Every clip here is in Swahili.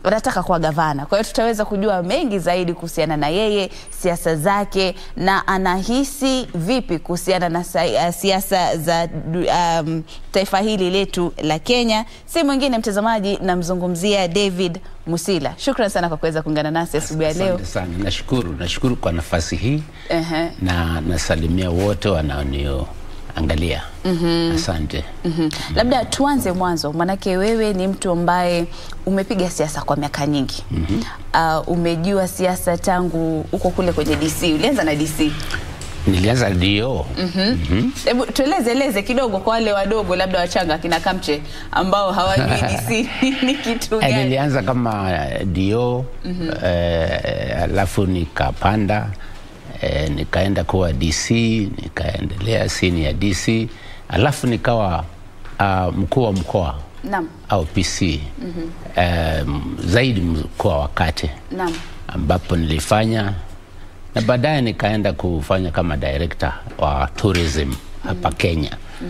anataka kuwa gavana. Kwa hiyo tutaweza kujua mengi zaidi kuhusiana na yeye, siasa zake na anahisi vipi kuhusiana na sa- uh, siasa za du- um, taifa hili letu la Kenya. Si mwingine mtazamaji, namzungumzia David Musila. Shukran sana kwa kuweza kuungana nasi asubuhi ya leo. Asante sana, nashukuru, nashukuru kwa nafasi hii Ehe. na nasalimia wote wanaonioangalia. Asante. Mhm. Labda tuanze mwanzo, maanake wewe ni mtu ambaye umepiga siasa kwa miaka nyingi. Uh, umejua siasa tangu uko kule kwenye DC. Ulianza na DC. Nilianza dio Hebu tueleze eleze kidogo kwa wale wadogo labda wachanga kina Kamche ambao hawajui DC ni kitu Eh, gani? nilianza kama dio eh, alafu nikapanda eh, nikaenda kuwa DC, nikaendelea senior DC, alafu nikawa uh, mkuu wa mkoa Naam. au PC eh, zaidi mkoa wa Kati Naam. ambapo nilifanya na baadaye nikaenda kufanya kama director wa tourism hapa Kenya.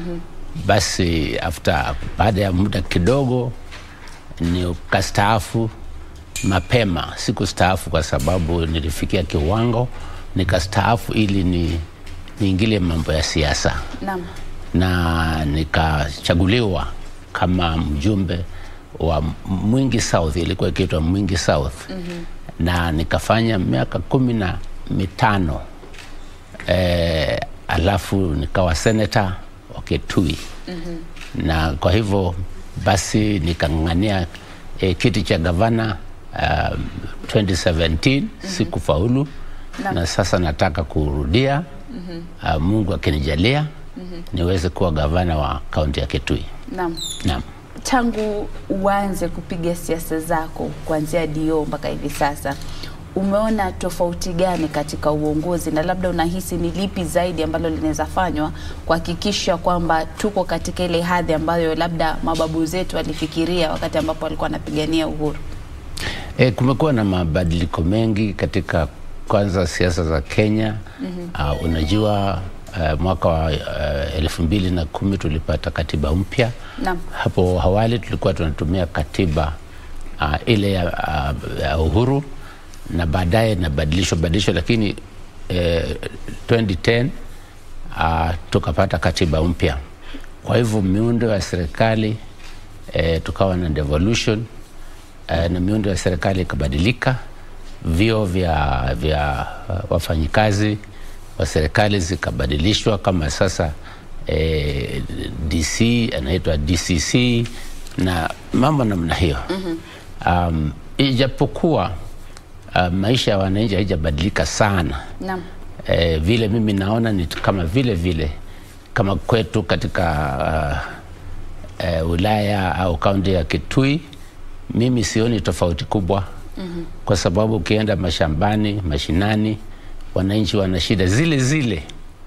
Basi after baada ya muda kidogo nikastaafu mapema. Sikustaafu kwa sababu nilifikia kiwango nikastaafu ili ni niingilie mambo ya siasa Naam. na nikachaguliwa kama mjumbe wa Mwingi South, ilikuwa ikiitwa Mwingi South na nikafanya miaka kumi na mitano eh, alafu nikawa senata wa Kitui na kwa hivyo basi nikang'ang'ania eh, kiti cha gavana um, 2017 sikufaulu na sasa nataka kurudia uh, Mungu akinijalia niweze kuwa gavana wa kaunti ya Kitui. Naam. Naam. Tangu uanze kupiga siasa zako kuanzia dio mpaka hivi sasa, umeona tofauti gani katika uongozi, na labda unahisi ni lipi zaidi ambalo linaweza fanywa kuhakikisha kwamba tuko katika ile hadhi ambayo labda mababu zetu walifikiria wakati ambapo walikuwa wanapigania uhuru? E, kumekuwa na mabadiliko mengi katika kwanza siasa za Kenya. Uh, unajua uh, mwaka wa uh, elfu mbili na kumi tulipata katiba mpya. Naam. Hapo awali tulikuwa tunatumia katiba uh, ile ya, uh, ya uhuru na baadaye inabadilishwa badilishwa, lakini eh, 2010 uh, tukapata katiba mpya. Kwa hivyo miundo ya serikali eh, tukawa na devolution eh, na miundo ya serikali ikabadilika, vio vya, vya uh, wafanyikazi wa serikali zikabadilishwa, kama sasa eh, DC anaitwa DCC na mambo namna hiyo. Um, ijapokuwa uh, maisha ya wananchi haijabadilika sana Naam. eh, vile mimi naona ni kama vile vile kama kwetu katika uh, eh, wilaya au kaunti ya Kitui, mimi sioni tofauti kubwa mm-hmm. kwa sababu ukienda mashambani, mashinani, wananchi wana shida zile zile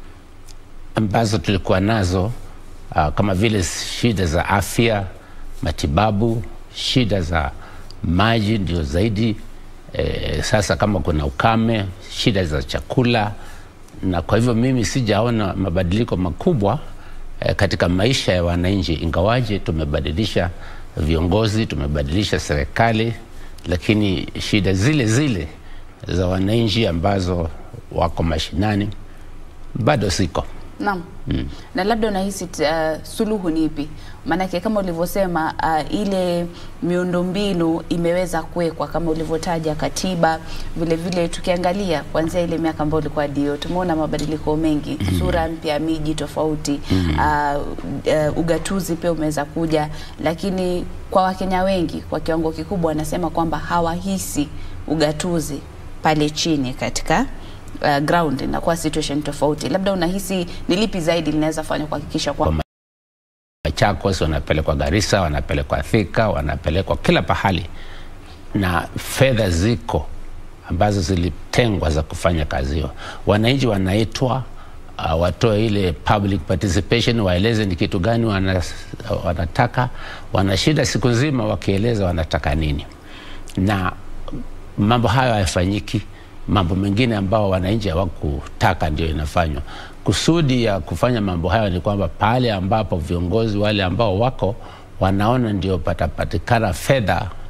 ambazo tulikuwa nazo uh, kama vile shida za afya, matibabu, shida za maji ndio zaidi eh, sasa kama kuna ukame, shida za chakula, na kwa hivyo mimi sijaona mabadiliko makubwa eh, katika maisha ya wananchi, ingawaje tumebadilisha viongozi, tumebadilisha serikali, lakini shida zile zile za wananchi ambazo wako mashinani bado ziko. Naam. Na labda unahisi uh, suluhu ni ipi? Maanake kama ulivyosema uh, ile miundombinu imeweza kuwekwa kama ulivyotaja katiba, vile vile tukiangalia kuanzia ile miaka ambayo ulikuwa dio, tumeona mabadiliko mengi, sura mpya ya miji tofauti, uh, uh, ugatuzi pia umeweza kuja, lakini kwa Wakenya wengi kwa kiwango kikubwa wanasema kwamba hawahisi ugatuzi pale chini katika uh, ground inakuwa situation tofauti. Labda unahisi ni lipi zaidi linaweza fanywa kuhakikisha kwamba Machakos wanapelekwa Garissa, wanapelekwa Thika, wanapelekwa kila pahali, na fedha ziko ambazo zilitengwa za kufanya kazi hiyo. Wananchi wanaitwa uh, watoe ile public participation, waeleze ni kitu gani wana, wanataka. Wana shida siku nzima wakieleza wanataka nini, na mambo hayo hayafanyiki. Mambo mengine ambao wananchi hawakutaka ndio inafanywa. Kusudi ya kufanya mambo hayo ni kwamba pale ambapo viongozi wale ambao wako wanaona ndio patapatikana fedha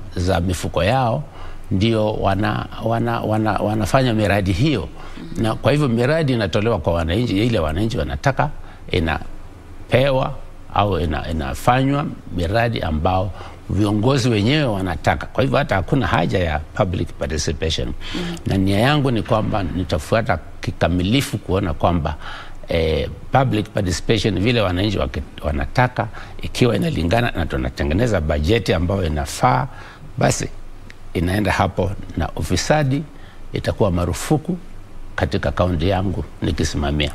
za mifuko yao ndio wana, wana, wana, wanafanya miradi hiyo na kwa hivyo miradi inatolewa kwa wananchi, ile wananchi wanataka inapewa au ina, inafanywa miradi ambao viongozi wenyewe wanataka. Kwa hivyo hata hakuna haja ya public participation mm. na nia yangu ni kwamba nitafuata kikamilifu kuona kwamba eh, public participation vile wananchi waki- wanataka, ikiwa inalingana na tunatengeneza bajeti ambayo inafaa, basi inaenda hapo, na ufisadi itakuwa marufuku katika kaunti yangu nikisimamia.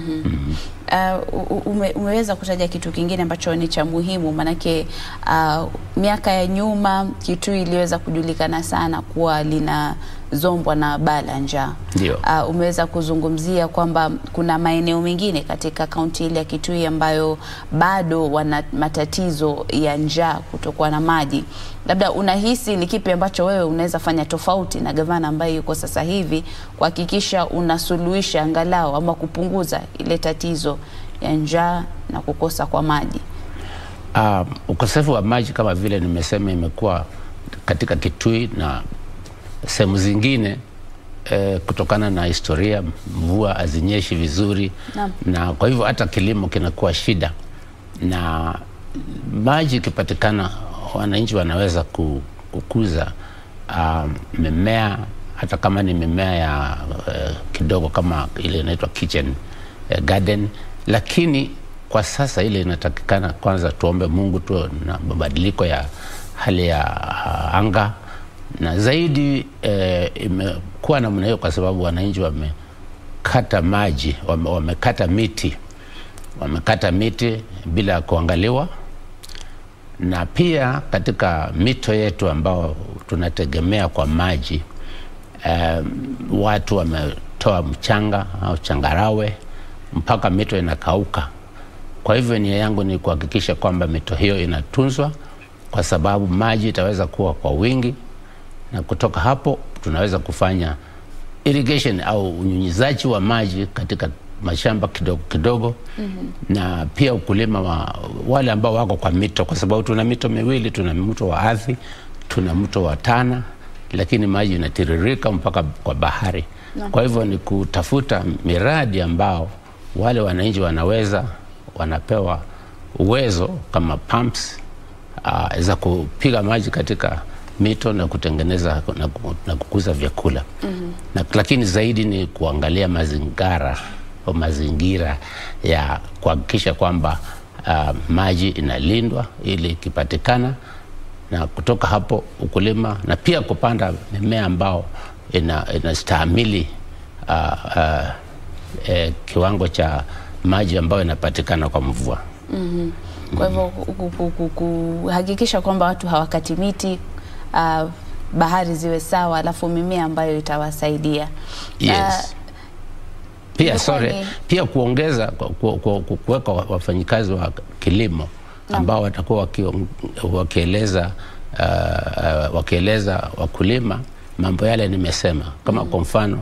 Uh, u- ume, umeweza kutaja kitu kingine ambacho ni cha muhimu maanake, uh, miaka ya nyuma Kitui iliweza kujulikana sana kuwa linazombwa na baa la njaa. Ndio. Uh, umeweza kuzungumzia kwamba kuna maeneo mengine katika kaunti ile ya Kitui ambayo bado wana matatizo ya njaa, kutokuwa na maji. Labda unahisi ni kipi ambacho wewe unaweza fanya tofauti na gavana ambaye yuko sasa hivi kuhakikisha unasuluhisha angalau ama kupunguza ile tatizo ya njaa na kukosa kwa maji? Uh, ukosefu wa maji kama vile nimesema imekuwa katika Kitui na sehemu zingine eh, kutokana na historia, mvua hazinyeshi vizuri Naam. na kwa hivyo hata kilimo kinakuwa shida, na maji ikipatikana, wananchi wanaweza ku- kukuza uh, mimea hata kama ni mimea ya uh, kidogo kama ile inaitwa kitchen uh, garden, lakini kwa sasa ile inatakikana kwanza tuombe Mungu tu na mabadiliko ya hali ya uh, anga na zaidi eh, imekuwa namna hiyo kwa sababu wananchi wamekata maji wame, wamekata miti wamekata miti bila kuangaliwa na pia katika mito yetu ambao tunategemea kwa maji um, watu wametoa mchanga au changarawe mpaka mito inakauka. Kwa hivyo nia yangu ni kuhakikisha kwamba mito hiyo inatunzwa, kwa sababu maji itaweza kuwa kwa wingi, na kutoka hapo tunaweza kufanya irrigation au unyunyizaji wa maji katika mashamba kidogo kidogo mm-hmm. na pia ukulima wa wale ambao wako kwa mito, kwa sababu tuna mito miwili, tuna mto wa Athi, tuna mto wa Tana, lakini maji inatiririka mpaka kwa bahari Naam. kwa hivyo ni kutafuta miradi ambao wale wananchi wanaweza wanapewa uwezo kama pumps uh, za kupiga maji katika mito na kutengeneza na, ku- na kukuza vyakula mm-hmm. na, lakini zaidi ni kuangalia mazingara au mazingira ya kuhakikisha kwamba uh, maji inalindwa ili ikipatikana na kutoka hapo ukulima na pia kupanda mimea ambao ina, inastahimili uh, uh, eh, kiwango cha maji ambayo inapatikana kwa mvua. Kwa hivyo ku- ku- ku- ku- kuhakikisha kwamba watu hawakati miti uh, bahari ziwe sawa, alafu mimea ambayo itawasaidia Yes. Pia ilikuwa sorry, ni- pia kuongeza ku- ku- ku- ku- kuweka wa- wafanyikazi wa kilimo ambao watakuwa wakion- wakieleza uh, uh, wakieleza wakulima mambo yale nimesema, kama kwa mfano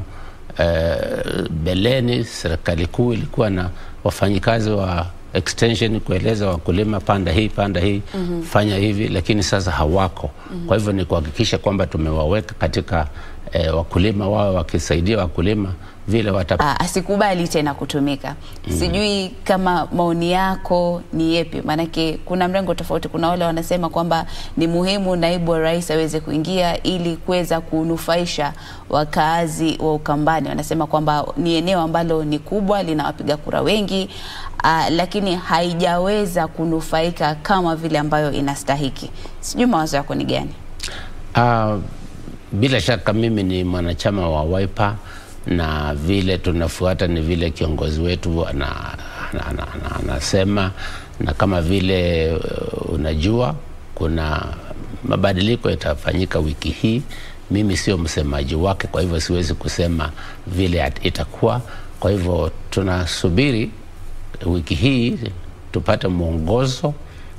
uh, beleni serikali kuu ilikuwa na wafanyikazi wa extension kueleza wakulima panda hii panda hii mm-hmm. fanya hivi, lakini sasa hawako mm-hmm. kwa hivyo ni kuhakikisha kwamba tumewaweka katika eh, wakulima wao wakisaidia wakulima vile wata Ah, asikubali tena kutumika. Sijui kama maoni yako ni yepi, maanake kuna mrengo tofauti. Kuna wale wanasema kwamba ni muhimu naibu wa rais aweze kuingia ili kuweza kunufaisha wakaazi wa Ukambani. Wanasema kwamba ni eneo ambalo ni kubwa, lina wapiga kura wengi ah, lakini haijaweza kunufaika kama vile ambayo inastahiki. Sijui mawazo yako ni gani? Uh, bila shaka mimi ni mwanachama wa Wiper na vile tunafuata ni vile kiongozi wetu ana- ana- ana- ana- anasema, na kama vile uh, unajua kuna mabadiliko yatafanyika wiki hii. Mimi sio msemaji wake, kwa hivyo siwezi kusema vile at- itakuwa. Kwa hivyo tunasubiri wiki hii tupate mwongozo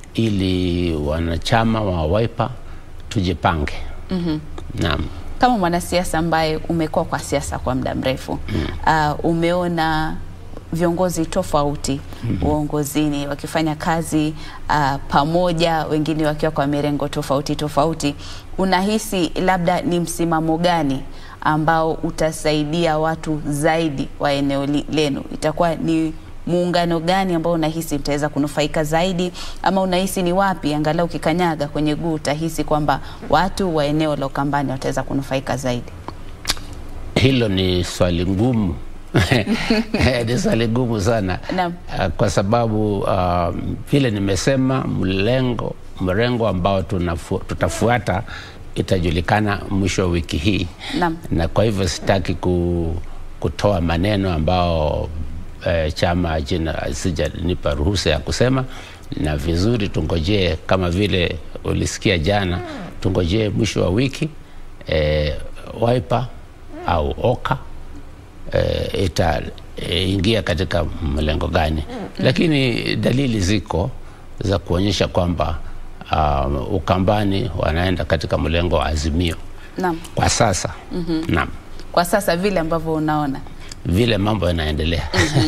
ili wanachama wa Wiper tujipange. mm-hmm. Naam. kama mwanasiasa ambaye umekuwa kwa siasa kwa muda mrefu mm. uh, umeona viongozi tofauti uongozini wakifanya kazi uh, pamoja, wengine wakiwa kwa mirengo tofauti tofauti, unahisi labda ni msimamo gani ambao utasaidia watu zaidi wa eneo li- lenu? Itakuwa ni muungano gani ambao unahisi mtaweza kunufaika zaidi, ama unahisi ni wapi angalau ukikanyaga kwenye guu utahisi kwamba watu wa eneo la Ukambani wataweza kunufaika zaidi? Hilo ni swali ngumu ni swali ngumu sana Naam. Ah, kwa sababu ah, vile nimesema, mlengo mrengo ambao tunafu, tutafuata itajulikana mwisho wa wiki hii Naam. na kwa hivyo sitaki ku, kutoa maneno ambao eh, chama jina sijanipa ruhusa ya kusema, na vizuri tungojee, kama vile ulisikia jana, tungojee mwisho wa wiki eh, Wiper au Oka eh, itaingia katika mlengo gani, lakini dalili ziko za kuonyesha kwamba uh, Ukambani wanaenda katika mlengo wa Azimio Naam. kwa sasa. Naam, Kwa sasa vile ambavyo unaona vile mambo yanaendelea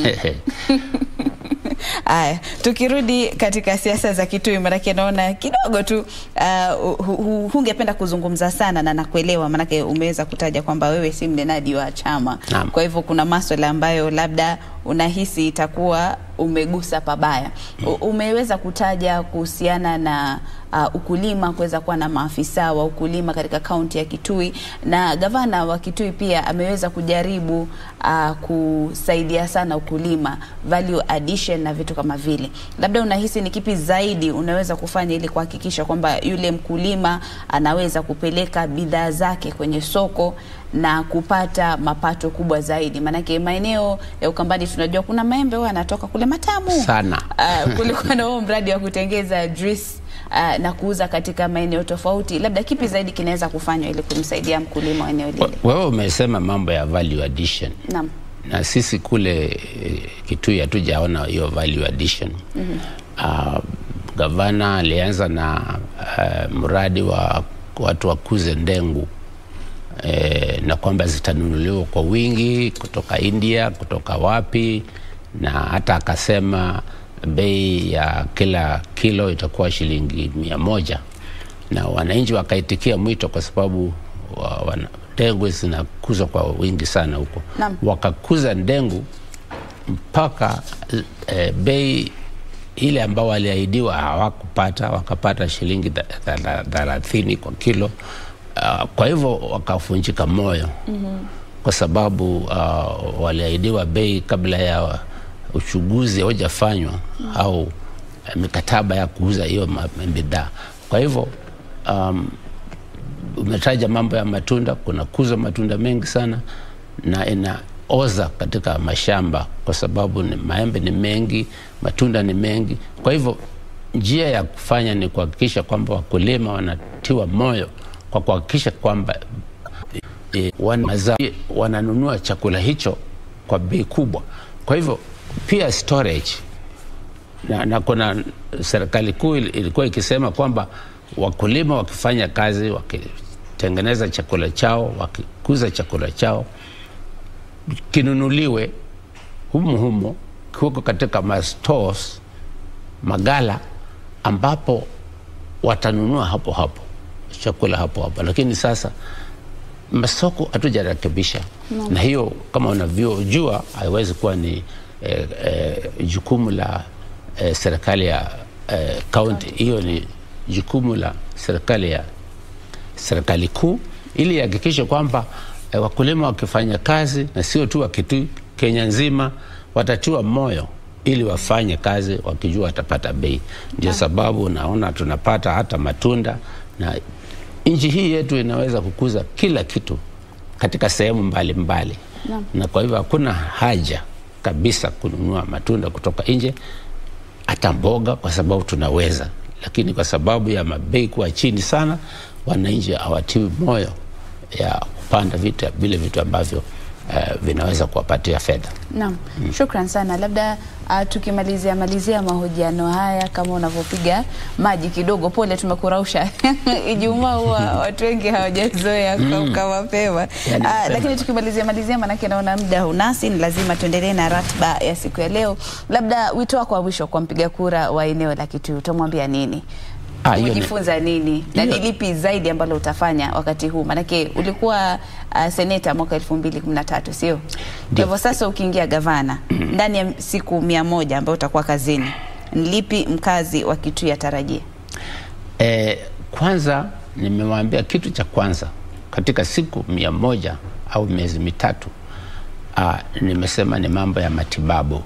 Aya, tukirudi katika siasa za Kitui, maanake naona kidogo tu uh, hu- hu- hungependa kuzungumza sana na nakuelewa, maanake umeweza kutaja kwamba wewe si mnenaji wa chama. Naam. Kwa hivyo kuna maswala ambayo labda unahisi itakuwa umegusa pabaya. U- Umeweza kutaja kuhusiana na uh, ukulima, kuweza kuwa na maafisa wa ukulima katika kaunti ya Kitui, na gavana wa Kitui pia ameweza kujaribu uh, kusaidia sana ukulima, value addition na vitu kama vile. Labda unahisi ni kipi zaidi unaweza kufanya ili kuhakikisha kwamba yule mkulima anaweza kupeleka bidhaa zake kwenye soko na kupata mapato kubwa zaidi, maanake maeneo ya Ukambani tunajua kuna maembe huwa yanatoka kule matamu Sana. Uh, kulikuwa na huo mradi wa kutengeza juice uh, na kuuza katika maeneo tofauti. Labda kipi zaidi kinaweza kufanywa ili kumsaidia mkulima wa eneo lile? Wewe umesema mambo ya value addition Naam. na sisi kule eh, Kitui hatujaona hiyo value addition. Uh, gavana alianza na uh, mradi wa watu wakuze ndengu eh, na kwamba zitanunuliwa kwa wingi kutoka India, kutoka wapi, na hata akasema bei ya kila kilo itakuwa shilingi mia moja na wananchi wakaitikia mwito kwa sababu wa, wana, ndengu zinakuzwa kwa wingi sana huko, Naam. wakakuza ndengu mpaka eh, bei ile ambao waliahidiwa hawakupata, wakapata shilingi tha- tha- tha- thelathini kwa kilo. Uh, kwa hivyo wakafunjika moyo mm-hmm. kwa sababu uh, waliahidiwa bei kabla ya uchunguzi haujafanywa mm-hmm. au eh, mikataba ya kuuza hiyo ma- bidhaa. Kwa hivyo um, umetaja mambo ya matunda, kuna kuza matunda mengi sana na inaoza katika mashamba kwa sababu ni, maembe ni mengi, matunda ni mengi. Kwa hivyo njia ya kufanya ni kuhakikisha kwamba wakulima wanatiwa moyo kwa kuhakikisha kwamba e, wana, mazao- wananunua chakula hicho kwa bei kubwa. Kwa hivyo pia storage na, na kuna serikali kuu ili- ilikuwa ikisema kwamba wakulima wakifanya kazi wakitengeneza chakula chao wakikuza chakula chao kinunuliwe humu humo kiweko katika mastores magala ambapo watanunua hapo hapo chakula hapo hapo lakini sasa masoko hatujarekebisha no. na hiyo kama unavyojua haiwezi kuwa ni eh, eh, jukumu la eh, serikali ya eh, kaunti hiyo ni jukumu la serikali ya serikali kuu ili ihakikishe kwamba eh, wakulima wakifanya kazi na sio tu Wakitui, Kenya nzima watatiwa moyo ili wafanye kazi wakijua watapata bei. Ndio sababu unaona tunapata hata matunda, na nchi hii yetu inaweza kukuza kila kitu katika sehemu mbalimbali Naam. na kwa hivyo hakuna haja kabisa kununua matunda kutoka nje hata mboga kwa sababu tunaweza, lakini kwa sababu ya mabei kuwa chini sana, wananchi hawatiwi moyo ya kupanda vitu vile vitu ambavyo eh, vinaweza kuwapatia fedha. Naam, shukran sana. Labda uh, tukimalizia malizia mahojiano haya, kama unavyopiga maji kidogo, pole tumekurausha. Ijumaa huwa watu wengi hawajazoea kuamka mapema Yani, uh, mapema. lakini tukimalizia malizia, maanake naona muda hunasi, ni lazima tuendelee na ratiba ya siku ya leo. Labda wito wako wa mwisho kwa mpiga kura wa eneo la Kitui, utamwambia nini? Ah, hiyo ni- Umejifunza nini na ni hiyo- lipi zaidi ambalo utafanya wakati huu? Maanake ulikuwa uh, seneta mwaka elfu mbili kumi na tatu sio? Kwa Ndio. hivyo sasa ukiingia gavana ndani ya siku mia moja ambayo utakuwa kazini, ni lipi mkazi wa Kitui atarajie? E, kwanza nimemwambia kitu cha kwanza katika siku mia moja au miezi mitatu ah, nimesema ni mambo ya matibabu.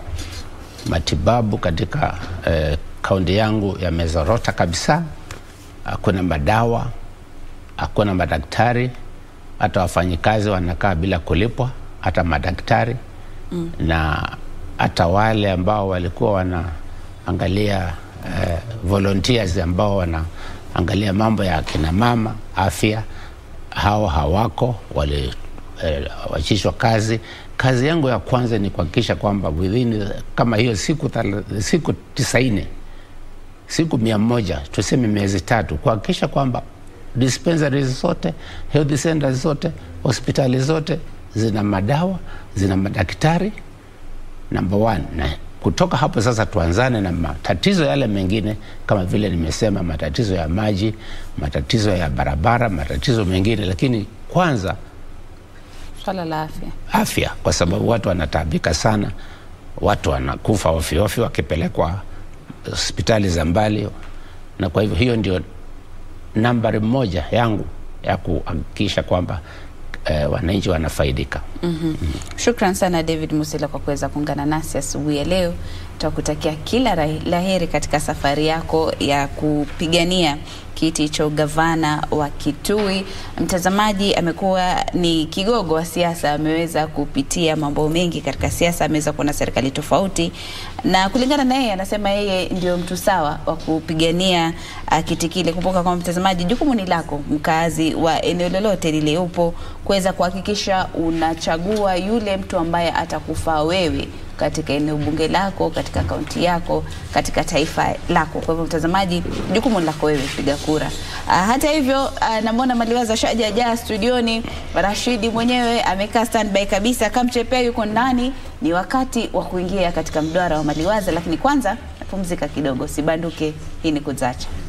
Matibabu katika eh, kaunti yangu yamezorota kabisa, hakuna madawa, hakuna madaktari, hata wafanyikazi wanakaa bila kulipwa, hata madaktari mm. na hata wale ambao walikuwa wanaangalia eh, volunteers ambao wanaangalia mambo ya kina mama afya, hao hawako, waliwachishwa kazi. Kazi yangu ya kwanza ni kuhakikisha kwamba within kama hiyo siku, thela- siku tisaini siku mia moja tuseme miezi tatu kuhakikisha kwamba dispensaries zote health centers zote hospitali zote zina madawa zina madaktari number one na kutoka hapo sasa tuanzane na matatizo yale mengine kama vile nimesema matatizo ya maji matatizo ya barabara matatizo mengine lakini kwanza Swala la afya. afya kwa sababu watu wanataabika sana watu wanakufa ofyoofyo wakipelekwa hospitali za mbali na kwa hivyo hiyo ndio nambari moja yangu ya kuhakikisha kwamba eh, wananchi wanafaidika Shukran sana David Musila kwa kuweza kuungana nasi asubuhi ya leo. Tutakutakia kila rahi- la heri katika safari yako ya kupigania kiti cha ugavana wa Kitui. Mtazamaji amekuwa ni kigogo wa siasa, ameweza kupitia mambo mengi katika siasa, ameweza kuona serikali tofauti, na kulingana na yeye, anasema yeye ndio mtu sawa wa kupigania uh, kiti kile. Kumbuka kwamba mtazamaji, jukumu ni lako, mkazi wa eneo lolote lile upo, kuweza kuhakikisha unachagua yule mtu ambaye atakufaa wewe katika eneo bunge lako, katika kaunti yako, katika taifa lako. Kwa hivyo mtazamaji, jukumu ni lako wewe, piga kura. Uh, hata hivyo uh, namwona Maliwaza shaja jaa studioni, Rashidi mwenyewe amekaa standby kabisa, Kamchepea yuko ndani. Ni wakati wa kuingia katika mduara wa Maliwaza, lakini kwanza napumzika kidogo, sibanduke. Hii ni Kuzacha.